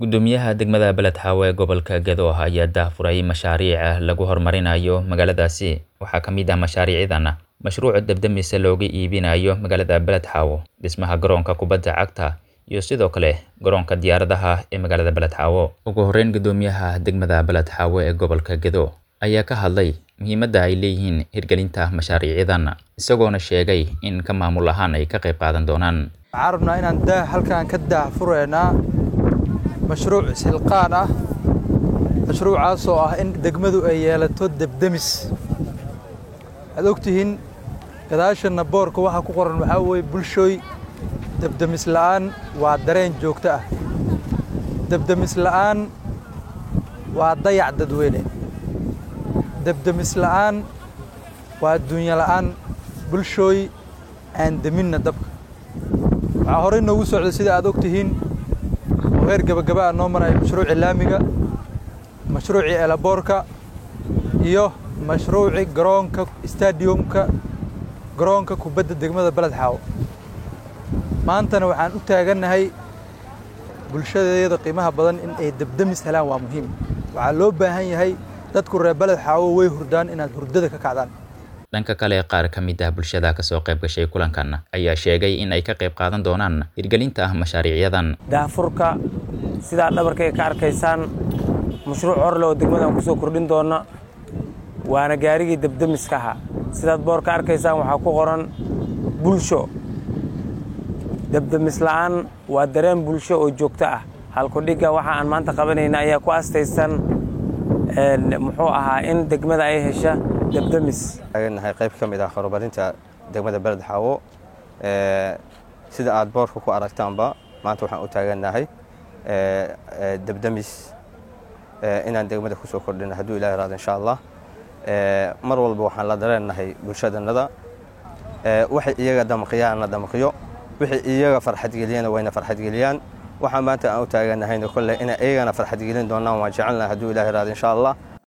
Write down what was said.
Gudoomiyaha degmada Beled Xaawe ee gobolka Gedo ayaa daahfuray mashaariic lagu horumarinayo magaaladaasi. Waxaa ka mid ah mashaariicdan mashruuca dab-damiska looga iibinayo magaalada Beled Xaawo, dhismaha garoonka kubadda cagta, iyo sidoo kale garoonka diyaaradaha ee magaalada Beled Xaawo. Ugu horreyn, gudoomiyaha degmada Beled Xaawe ee gobolka Gedo ayaa ka hadlay muhiimadda ay leeyihiin hirgelinta mashaariicdan, isagoona sheegay in ka maamul ahaan ay ka qayb qaadan doonaan. waxaan rabnaa inaan daah halkaan ka daahfureynaa mashruuc isxilqaan ah mashruucaasoo ah in degmadu ay yeelato debdemis waxaad ogtihiin gadaashana boorka waxaa ku qoran waxaa weeye bulshooy debdemis la'aan waa dareen joogto ah debdemis la'aan waa dayac dadweyne debdemis la'aan waa adduunyo la'aan bulshooy aan deminna dabka waxaa horey noogu socday sida aad og tihiin oo heer gebagaba ah noo maraya mashruucii laamiga mashruucii elaboorka iyo mashruucii garoonka stadiumka garoonka kubadda degmada beled xaawo maantana waxaan u taagannahay bulshadeeda qiimaha badan in ay debdemis helaan waa muhiim waxaa loo baahan yahay dadku reer beled xaawo way hurdaan inaad hurdada ka kacdaan dhanka kale qaar ka mid ah bulshada kasoo qayb gashay kulankan ayaa sheegay in ay ka qayb qaadan doonaan hirgelinta mashaariicyadan daahfurka sidaa dhabarkay ka arkaysaan mashruuc horle oo degmadan ku soo kordhin doona waana gaarigii debdemiska ahaa sidaad boor ka arkaysaan waxaa ku qoran bulsho debdemis la'aan waa dareen bulsho oo joogto ah halkudhigga waxa aan maanta qabanayna ayaa ku astaysan muxuu ahaa in degmada ay hesha debdemis taagannahay qayb ka mid ah horumarinta degmada beled xaawo sida aad boorka ku aragtaanba maanta waxaan u taagannahay debdemis inaan degmada ku soo kordhino hadduu ilahi raado insha allah mar walba waxaan la dareennahay bulshadannada waxay iyaga damqiyaanna damqiyo wixii iyaga farxadgeliyana wayna farxadgeliyaan waxaan maanta aan u taaganahayna kolley inay iyagana farxadgelin doonaan waan jecelnahay hadduu ilahi raado insha allah